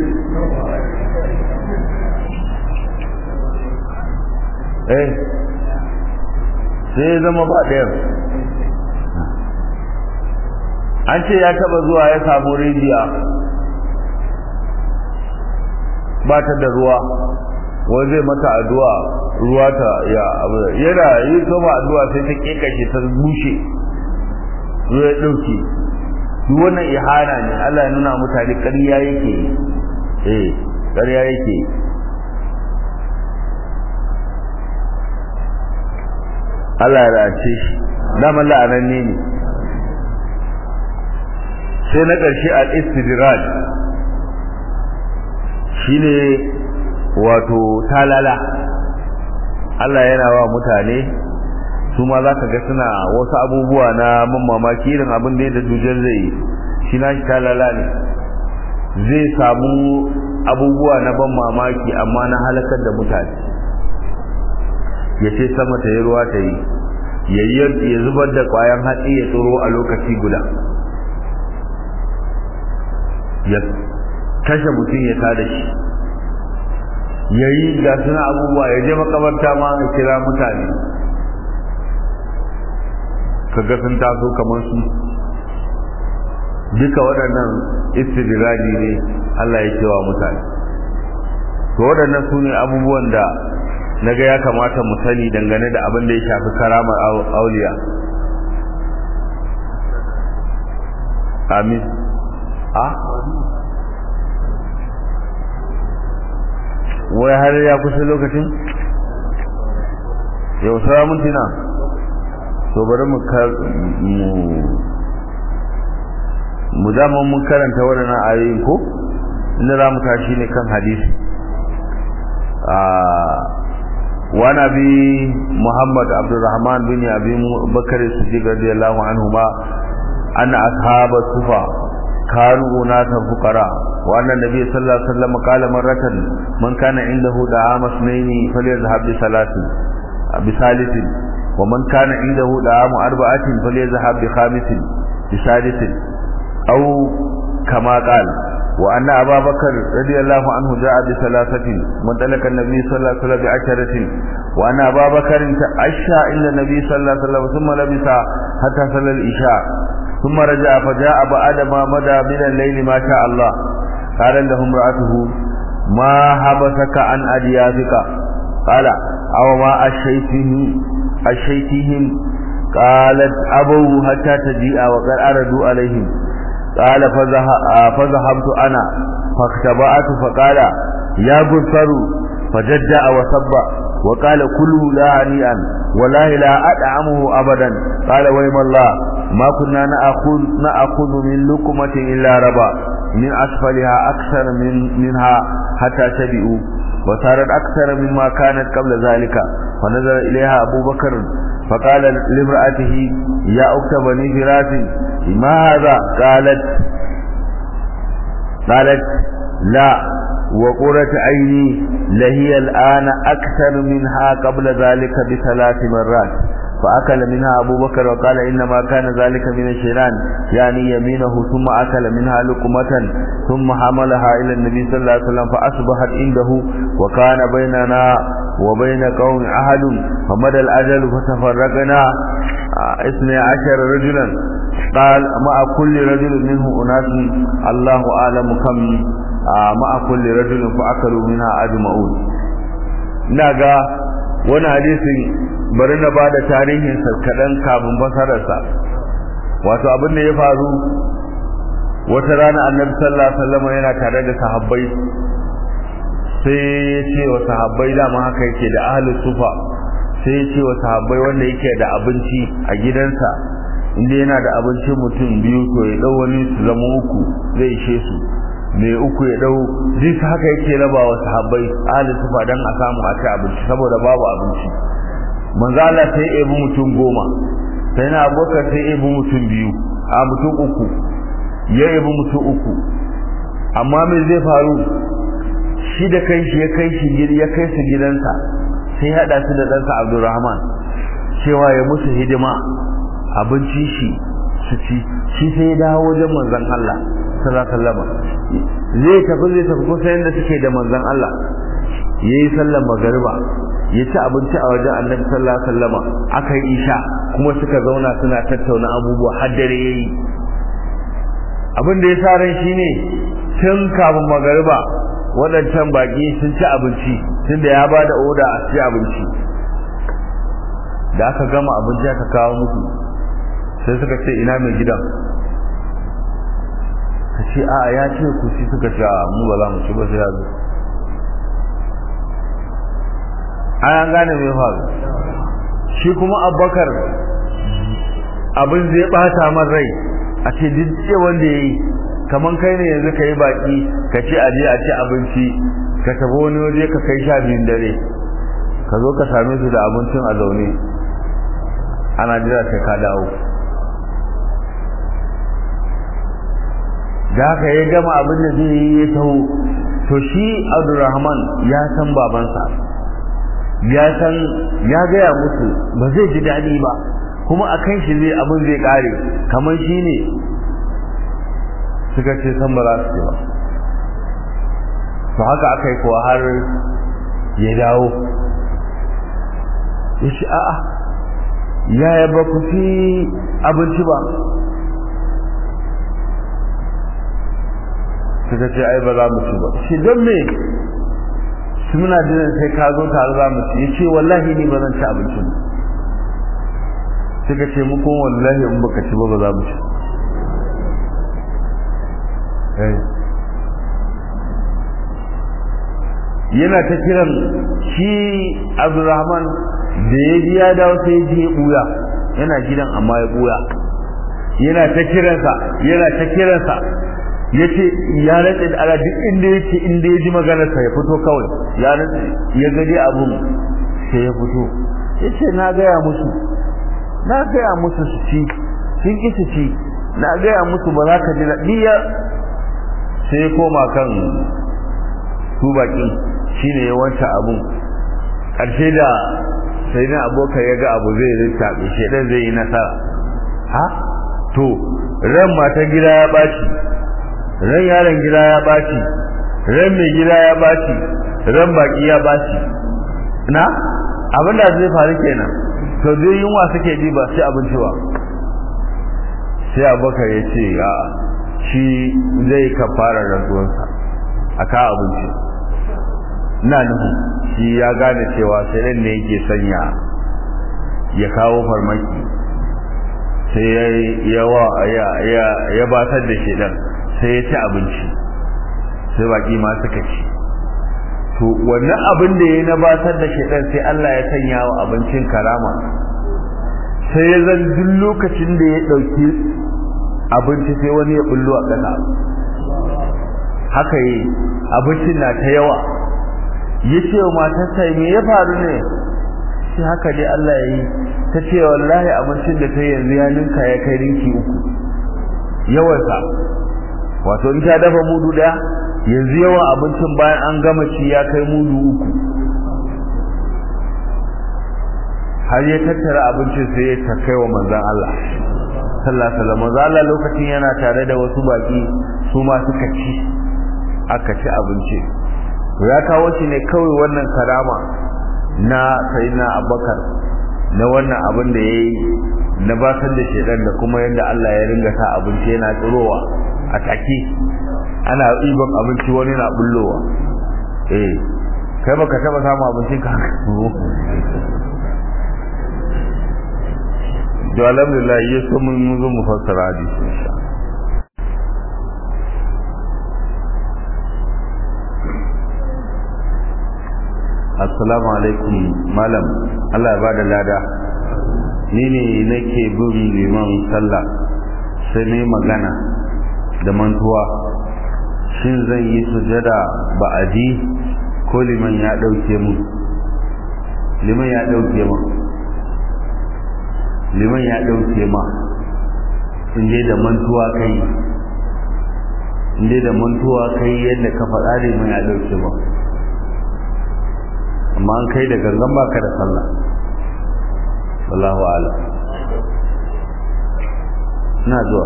eh sai ya zama ba ɗayan an ce ya taba zuwa ya samu rijiya ba ta da ruwa wani zai mata addu'a ruwa ta ya yana yi sama addu'a sai ta kekashe ta bushe ruwa ya dauke duk wannan ihana ne Allah ya nuna mutane ƙarya yake eh ƙarya yake Allah ya race shi daman la'ananne ne sai na ƙarshe al-istidraj shine wato talala Allah yana wa mutane su ma za ka ga suna wasu abubuwa na mamaki irin abin da da dujar zai shi na shi talala ne zai samu abubuwa na ban mamaki amma na halakar da mutane ya ce sama ta yi ruwa ta yi ya zubar da ƙwayan hatsi ya tsoro a lokaci guda ya kashe mutum ya tada shi ya yi ga suna abubuwa ya je makabarta ma ya kira mutane kaga sun taso kamar su duka waɗannan istidraji ne Allah ya cewa mutane to waɗannan su ne abubuwan da na ga ya kamata mu sani dangane da abin da ya shafi karamar auliya amin a wai har ya kusa lokacin yau sara mintina to bari mu mu dama mun karanta waɗannan ayoyin ko inda za mu tashi ne kan hadisi wa nabi muhammad abdurrahman bin abi bakar siddiq radiyallahu anhu ma anna ashabat sufa كانوا أناسا فقراء وأن النبي صلى الله عليه وسلم قال مرة من كان عنده دعام اثنين فليذهب بثلاث بثالث ومن كان عنده دعام أربعة فليذهب بخامس بسادس أو كما قال وأن أبا بكر رضي الله عنه جاء بثلاثة وانطلق النبي صلى الله عليه وسلم بعشرة وأن أبا بكر عشى عند النبي صلى الله عليه وسلم ثم لبس حتى صلى العشاء ثم رجع فجاء بعد ما مدى من الليل ما شاء الله قال له امرأته ما حبسك عن أديافك قال أو ما أشيتهم أشيتهم قالت أبوا حتى تجيء وقد أردوا عليهم قال فذهبت أنا فاختبأت فقال يا بصر فجدع وصب وقال كلوا لا هنيئا والله لا أدعمه أبدا قال ويم الله ما كنا نأخذ, نأخذ من لقمة إلا ربا من أسفلها أكثر من منها حتى شبئوا وصارت أكثر مما كانت قبل ذلك فنظر إليها أبو بكر فقال لامرأته يا أخت بني فراس ما هذا قالت قالت لا وقرة عيني لهي الآن أكثر منها قبل ذلك بثلاث مرات فأكل منها أبو بكر وقال إنما كان ذلك من الشيطان يعني يمينه ثم أكل منها لقمة ثم حملها إلى النبي صلى الله عليه وسلم فأصبحت عنده وكان بيننا وبين قوم عهد فمدى الأجل فتفرقنا اثني عشر رجلا قال مع كل رجل منه أناس الله أعلم كم مع كل رجل فأكلوا منها أجمعون ناقا وانا حديث bari na ba da tarihinsa kaɗan kafin basararsa wato abin da ya faru wata rana annabi sallallahu alaihi wasallam yana tare da sahabbai sai ya ce wa sahabbai dama haka yake da ahlus sufa sai ya ce wa sahabbai wanda yake da abinci a gidansa inda yana da abincin mutum biyu to ya dau wani su zama uku zai ishe su mai uku ya dau duk haka yake raba wa sahabbai ahlus sufa dan a samu a ci abinci saboda babu abinci manzo Allah sai ya ebi mutum goma sai na abokan sai ya ebi mutum biyu a mutum uku ya ebi mutum uku amma me zai faru shi da kai shi ya kai shi ya kai su gidansa sai hada su da ɗansa Abdulrahman cewa ya musu hidima abinci shi su ci shi sai ya dawo wajen manzon Allah sallallahu alaihi wasallam zai tafi zai tafi kusa yanda suke da manzon Allah yayi sallar magariba ya ci abinci a wajen annabi sallallahu alaihi wasallam aka yi isha kuma suka zauna suna tattauna abubuwa har dare yayi abin da ya sa ran shine tun kafin magariba waɗancan baki sun ci abinci tunda ya bada oda a ci abinci da aka gama abinci aka kawo musu sai suka ce ina mai gidan ka ce a ya ce ku ci suka ce mu ba za mu ci ba sai ya zo an gane mai faru shi kuma abubakar abin zai bata man rai a ce duk wanda ya yi kamar kai ne yanzu ka yi baki ka ce aje a ci abinci ka tafi wani waje ka kai sha biyun dare ka zo ka same su da abincin a zaune ana jira sai ka dawo da haka ya gama abin da zai yi ya taho to shi abdurrahman ya san babansa ya san ya gaya musu ba zai ji daɗi ba kuma a kan shi zai abin zai ƙare kamar shi ne suka ce san ba za su ce ba to haka aka yi kuwa har ya dawo ya ce a'a yaya ba ku fi abinci ba suka ce ai ba za mu ci ba shi don me su muna jiran sai ka zo tare za mu ci ya ce wallahi ni ba zan ci abincin suka ce mu kuma wallahi in baka ci ba ba za mu ci yana ta kiran shi abdurrahman da ya ji ya dawo sai ya ji ya buya yana gidan amma ya buya yana ta kiransa yana ta kiransa ya ce ya rantse da ala duk inda ya ce inda ya ji maganarsa ya fito kawai ya rantse ya gaji abun sai ya fito ya ce na gaya musu na gaya musu su ci sun ki su ci na gaya musu ba za ka ji daɗi ya sai ya koma kan su baƙi shine ya wanta abun ƙarshe da sai na abokan ya ga abu zai rita shedan zai yi nasara ha to ran matan gida ya ɓaci ran yaron gida ya ɓaci ran mai gida ya ɓaci ran baƙi ya ɓaci na abin da zai faru kenan to dai yunwa suke ji ba sai abinci ba sai abokan ya ce a shi zai kafara rantsuwarsa a ka abinci na nuhu shi ya gane cewa sai ne yake sanya ya kawo farmaki sai ya ya batar da shedan sai ya ci abinci sai baki ma suka ci to wannan abin da ya nabatar da shedan sai Allah ya sanya wa abincin karama sai ya zan duk lokacin da ya dauki abinci sai wani ya bullo a ƙasa haka yi abincin na ta yawa ya ce wa matarsa me ya faru ne shi haka dai Allah ya yi ta ce wallahi abincin da ta yanzu ya ninka ya kai rinki uku yawansa wato in ta dafa mudu daya yanzu yawan abincin bayan an gama ci ya kai mudu uku har ya tattara abincin sai ya ta kai wa manzon Allah sallallahu alaihi wasallam Allah lokacin yana tare da wasu baki su ma suka ci aka ci abinci ya kawo shi ne kawai wannan karama na sayyidina Abubakar na wannan abin da yayi na basar da shedan da kuma yadda Allah ya ringa sa abinci yana tsirowa a take ana ɗiban abinci wani na bullowa eh kai baka taba samu abincin ka to alhamdulillah ya so mun zo mu fassara hadisi insha assalamu alaikum malam Allah ya bada lada ni ne nake bin liman sallah sai ne magana da mantuwa shin zan yi sujada ba'adi ko liman ya dauke mu liman ya dauke mu liman ya dauke ma in dai da mantuwa kai in dai da mantuwa kai yadda ka faɗa liman ya dauke ma amma an kai da gangan baka da sallah wallahu a'lam ina zuwa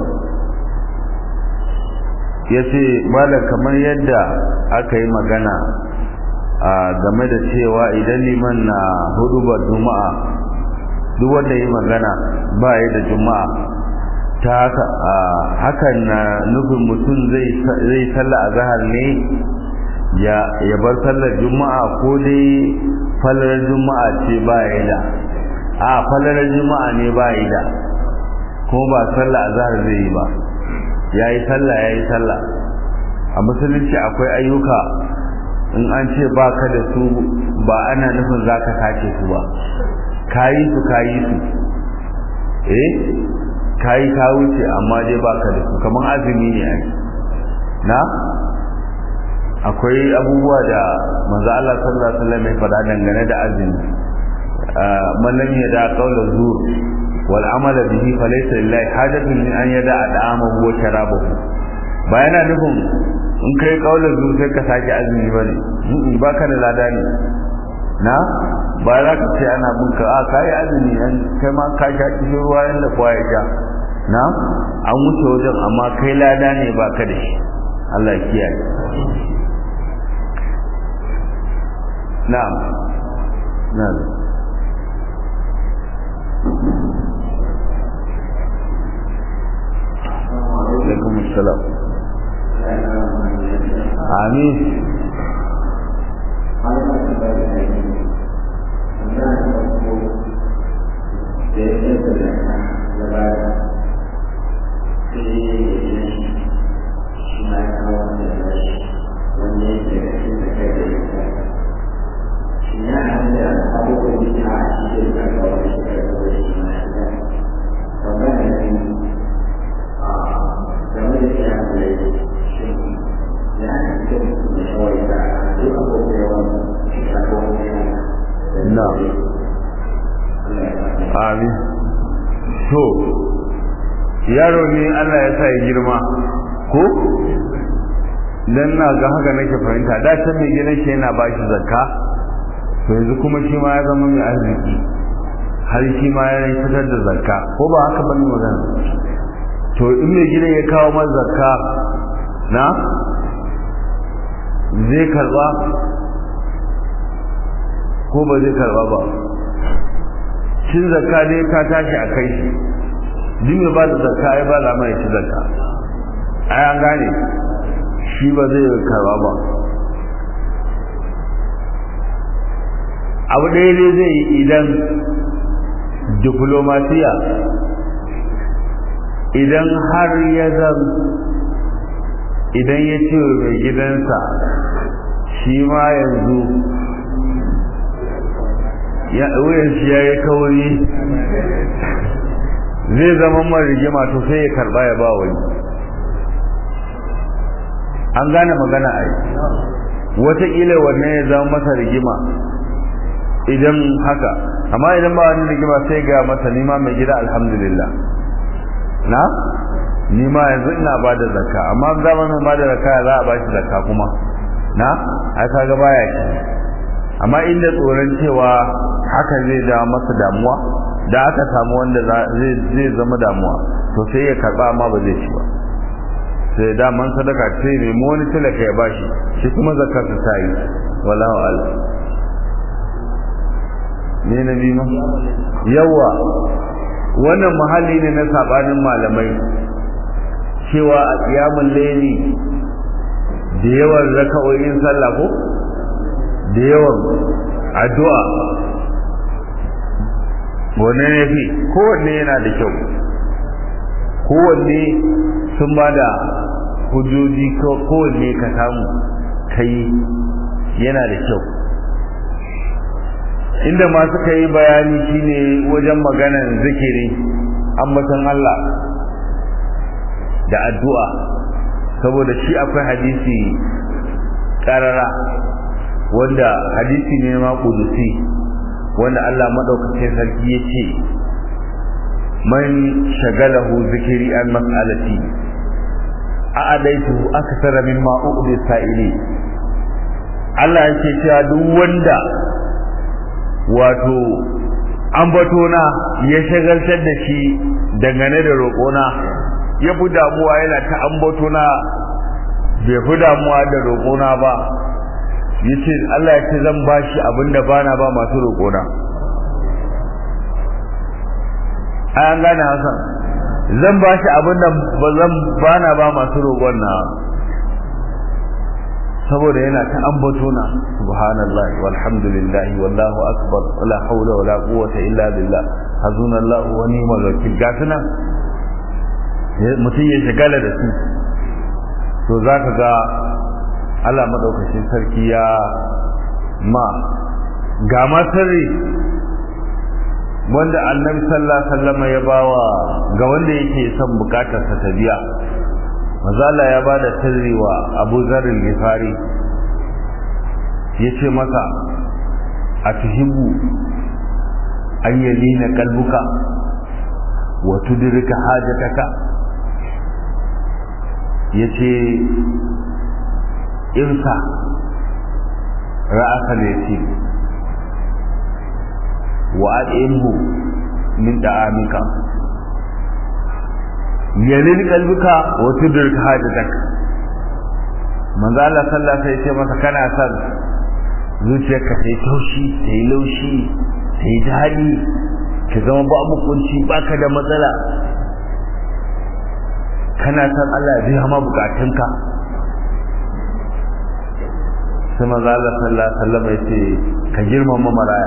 ya ce bala kamar yadda aka yi magana a game da cewa idan liman na hudu ba juma'a duk wanda yi magana ba ya da juma'a ta haka hakan na nufin mutum zai salla a zahar ne ya bar sallar juma'a ko dai falalar juma'a ce ba ya da a falalar juma'a ne ba ya da kuma ba sallah a zahar zai yi ba ya yi sallah ya yi sallah a musulunci akwai ayyuka in an ce ba ka da su ba ana nufin za ka kace su ba ka yi su ka yi su eh ka yi ka wuce amma dai ba ka da su kamar azumi ne ai na akwai abubuwa da manzo Allah sallallahu alaihi wasallam ya faɗa dangane da azumi man lam yada qawla zur wal amala bihi falaysa lillahi hajatun min an yada da'amahu wa sharabahu ba yana nufin in kai qawla zur sai ka sake azumi bane ba ka da lada ne na ba za ka ce ana bin ka a kai azumi an kai ma ka sha kishin ruwa yanda kowa ya sha na an wuce wajen amma kai lada ne ba ka da shi Allah ya kiyaye na'am na'am alaikum assalam amin na amin to yaro ne Allah ya sa ya girma ko dan na ga haka nake fahimta da ta mai gidan shi yana ba shi zakka to yanzu kuma shi ma ya zama mai arziki har shi ma ya fitar da zakka ko ba haka bane magana to in mai gidan ya kawo masa zakka na zai karba ko ba zai karba ba cin zakka ne ka tashi a kai shi duk mai ba da zakka ya ba da mai ci zakka ai an gane shi ba zai karba ba abu ɗaya ne zai yi idan diplomasiya idan har ya zan idan ya ce mai gidansa shi ma yanzu ya wuyan shi ya yi kawai zai zama mara rigima to sai ya karba ya ba wani an gane magana a yi wataƙila wannan ya zama masa rigima idan haka amma idan ba wani rigima sai ga masa nima mai gida alhamdulillah na nima yanzu ina ba da zakka amma zamanin ba da zakka za a ba shi zakka kuma na ai kaga baya ki amma inda tsoron cewa haka zai da masa damuwa da aka samu wanda zai zama damuwa to sai ya karba amma ba zai ci ba sai daman sadaka ce ne mu wani talaka ya bashi shi kuma zakar ta sai wallahu a'lam ne na biyu ma yawa wannan muhalli ne na sabanin malamai cewa a kiyamun laili da yawan raka'o'in sallah ko da yawan addu'a wanne ne fi kowanne yana da kyau kowanne sun ba da hujjoji kowanne ka samu kai yana da kyau inda masu ka yi bayani shine wajen maganar zikiri ambatan Allah da addu'a saboda shi akwai hadisi karara wanda hadisi ne ma kudusi wanda Allah madaukakin sarki ya ce man shagalahu zikiri an mas'alati a'adaitu akthara mimma uqdi sa'ili Allah yake cewa duk wanda wato ambatona ya shagaltar da shi dangane da roƙona ya fi damuwa yana ta ambatona bai fi damuwa da roƙona ba yace Allah ya ce zan bashi abinda bana ba masu roƙona an gane hasan zan bashi abinda ba zan bana ba masu roƙon na saboda yana ta ambatona subhanallahi walhamdulillahi wallahu akbar wala hawla wala quwwata illa billah hazunallahu wa ni'mal wakil gasuna mutum ya shigala da su to zaka ga Allah madaukakin sarki ya ma ga ma sirri wanda annabi sallallahu alaihi wasallam ya bawa ga wanda yake son bukatar sa ta biya mazala ya bada sirri wa Abu Zar al-Ghifari yace masa atuhibbu an yalina kalbuka wa tudrika hajataka yace irsa ra'asa da yake wa ad'imhu min da'amika yalin kalbuka wa tudrik hajatak manzo Allah sallallahu alaihi wasallam masa kana son zuciyarka ta yi taushi ta yi laushi ta yi daɗi ki zama babu kunci baka da matsala kana son Allah ya biya ma bukatunka sai manzo Allah sallallahu alaihi wasallam ya ce ka girmama maraya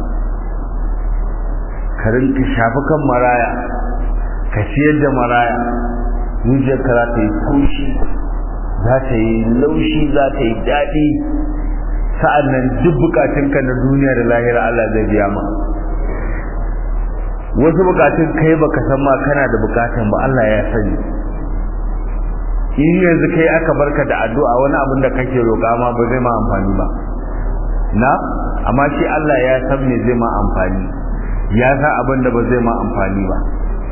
ka rinka shafi kan maraya ka ciyar da maraya zuciyarka za ta yi taushi za ta yi laushi za ta yi daɗi sa'an nan duk bukatunka na duniya da lahira Allah zai biya ma wasu bukatun kai baka san ma kana da bukatun ba Allah ya sani in yanzu kai aka barka da addu'a wani abin da kake roƙa ma ba zai ma amfani ba na amma shi Allah ya san me zai ma amfani ya san abin da ba zai ma amfani ba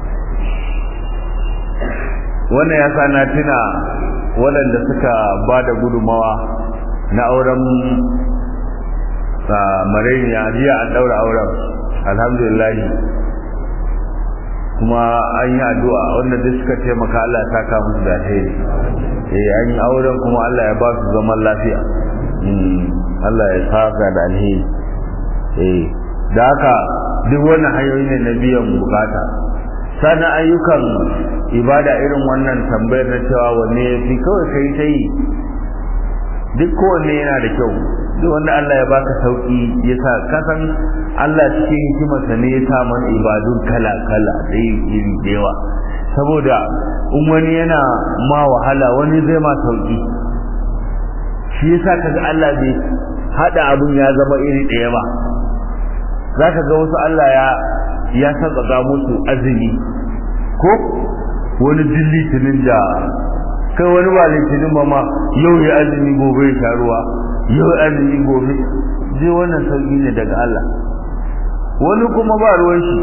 wannan ya sa na tuna waɗanda suka ba da gudumawa na auren marainiya jiya an ɗaura auren alhamdulillah kuma an yi addu'a wanda duk suka taimaka Allah ya saka musu da alheri eh an yi auren kuma Allah ya ba su zaman lafiya Allah ya saka da alheri eh da haka duk wannan hanyoyi ne na biyan bukata sana ayyukan ibada irin wannan tambayar na cewa wanne ya fi kawai kai ta yi duk kowanne yana da kyau duk wanda Allah ya baka sauki ya sa kasan Allah cikin hikimarsa ne ya sa mana ibadun kala kala da iri da yawa saboda in wani yana ma wahala wani zai ma sauki shi yasa kaga Allah bai hada abun ya zama iri ɗaya ba zaka ga wasu Allah ya ya saka musu azumi ko wani dilli tunin da kai wani ba litinin ba ma yau ya azumi gobe ya sha ruwa yau azumi gobe je wannan sauki ne daga Allah wani kuma ba ruwan shi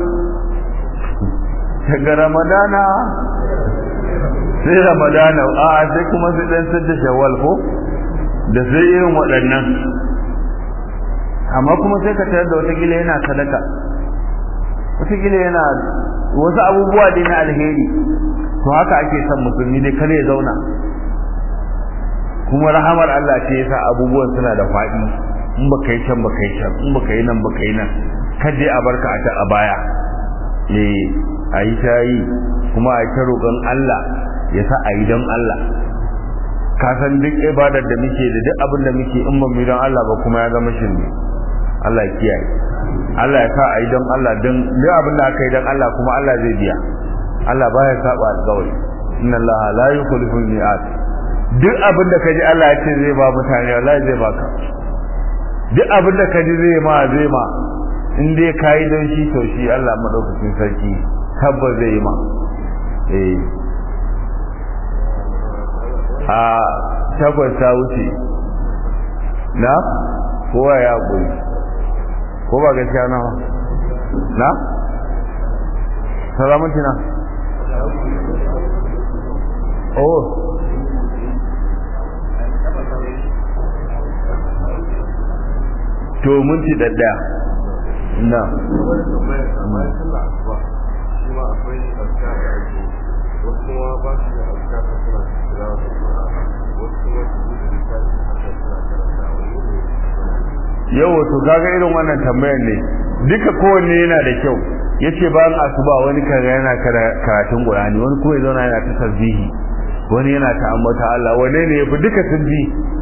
daga ramadana sai ramadana a sai kuma sai dan sadda shawwal ko da sai irin waɗannan amma kuma sai ka tarar da wata gila yana sadaka wata gila yana wasu abubuwa dai na alheri to haka ake son musulmi dai kare ya zauna kuma rahamar Allah ce yasa abubuwan suna da faɗi in baka yi can baka yi can in baka yi nan baka yi nan kaje a barka a ta a baya eh ayi ta yi kuma a ta roƙon Allah ya sa a yi don Allah ka san duk ibadar da muke da duk abin da muke in ba mu don Allah ba kuma ya zama shirme Allah ya kiyaye Allah ya sa a yi don Allah don duk abin da aka yi don Allah kuma Allah zai biya Allah baya saba alƙawari inna Allah la yukhlifu al-mi'ad duk abin da kaji Allah ya ce zai ba mutane wallahi zai baka duk abin da kaji zai ma zai ma in dai kai don shi to shi Allah madaukakin sarki tabbas zai yi ma eh a tabbas ta wuce na kowa ya guri ko ba gaskiya na na salamanci na oh to mun ci dadda na yau to kaga irin wannan tambayar ne duka kowanne yana da kyau yace bayan asuba wani kaga yana karatun Qur'ani wani kuma ya zauna yana ta tasbihi wani yana ta ambata Allah wane ne yafi duka sun bi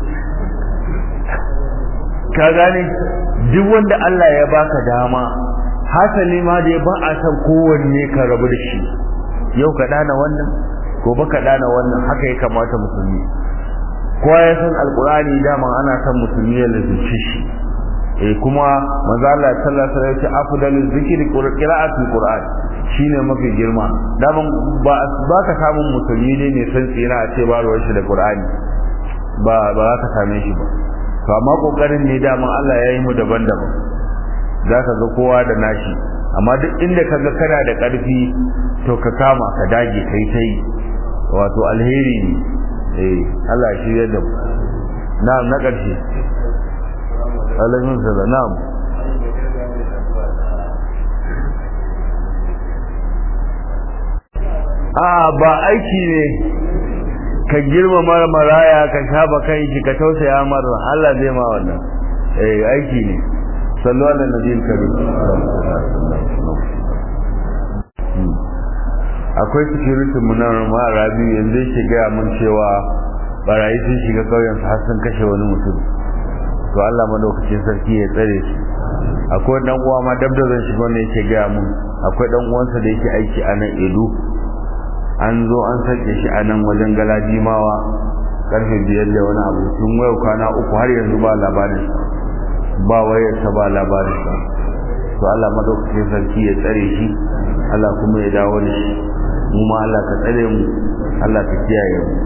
ka gane duk wanda Allah ya baka dama hasali ma da ba a san kowanne ka rabu da shi yau ka dana wannan gobe ka dana wannan haka ya kamata musulmi kowa ya san alqur'ani dama ana san musulmi ya lazimci shi eh kuma manzo Allah sallallahu alaihi wasallam ya ce afdalul zikri qira'atul qur'an shine mafi girma daman ba ba ka samun musulmi ne ne san tsira a ce ba ruwan shi da qur'ani ba ba za ka same shi ba to amma kokarin ne daman Allah ya yi mu daban-daban za ka ga kowa da nashi amma duk inda ka ga kana da ƙarfi to ka kama ka dage kai tai wato alheri ne eh Allah ya shirya da mu na na ƙarshe alaikum salam na'am a ba aiki ne ka girmama maraya ka shafa kai shi ka tausaya mar Allah zai ma wannan eh aiki ne sallu ala nabiyil karim akwai security mu na ma rabi yanzu yake ga mun cewa barayi sun shiga kauyen su har sun kashe wani mutum to Allah madaukakin sarki ya tsare shi akwai dan uwa ma dab da zan shiga ne yake ga mun akwai dan uwansa da yake aiki a nan Edo an zo an sake shi a nan wajen galadimawa karfe biyar da wani abu tun wayo kwana uku har yanzu ba labarin ba wayarsa ba labarin sa to Allah madaukakin sarki ya tsare shi Allah kuma ya dawo da shi mu ma Allah ka tsare mu Allah ka kiyaye mu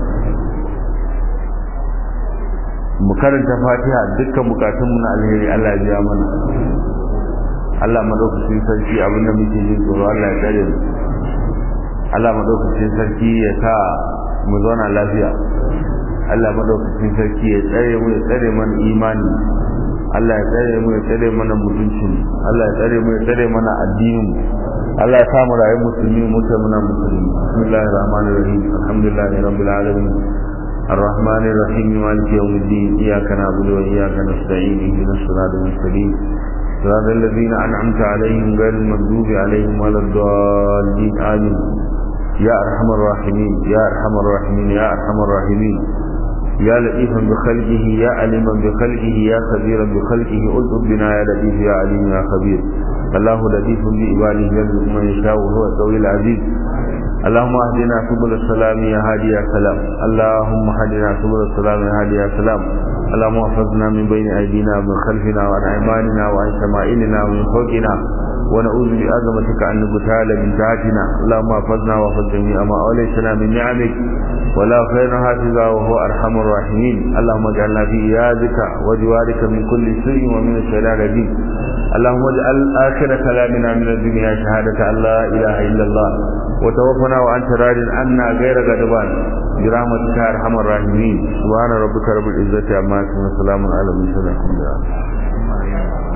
mu karanta Fatiha dukkan bukatun mu na alheri Allah ya biya mana Allah madaukakin sarki abinda muke jin tsoro Allah ya tsare mu Allah madaukakin sarki ya sa mu zauna lafiya Allah madaukakin sarki ya tsare mu ya tsare mana imani Allah ya tsare mu ya tsare mana mutuncin Allah ya tsare mu ya tsare mana addinin mu Allah ya sa mu rayu musulmi mu ta muna musulmi bismillahir rahmanir rahim alhamdulillahi rabbil alamin الرحمن الرحيم مالك يوم الدين إياك نعبد وإياك نستعين اهدنا الصراط المستقيم صراط الذين أنعمت عليهم غير المغضوب عليهم ولا الضالين آمين يا أرحم الراحمين يا أرحم الراحمين يا أرحم الراحمين يا لطيفا بخلقه يا عليما بخلقه يا خبيرا بخلقه ألطف بنا يا لطيف يا عليم يا خبير الله لطيف بعباده يرزق من يشاء وهو القوي العزيز اللهم اهدنا سبل السلام يا هادي يا سلام اللهم اهدنا سبل السلام يا هادي يا سلام اللهم احفظنا من بين ايدينا ومن خلفنا وعن ايماننا وعن شمائلنا ومن فوقنا ونعوذ بعظمتك ان نغتال من تحتنا اللهم احفظنا واحفظ جميع ما اوليتنا من نعمك ولا خير حافظا وهو ارحم الراحمين اللهم اجعلنا في ايادك وجوارك من كل سوء ومن الشرار الرجيم اللهم اجعل اخر كلامنا من الدنيا شهاده ان لا اله الا الله وتوفنا وانت راض عنا غير غضبان برحمتك يا ارحم الراحمين سبحان ربك رب العزه عما يصفون وسلام على المرسلين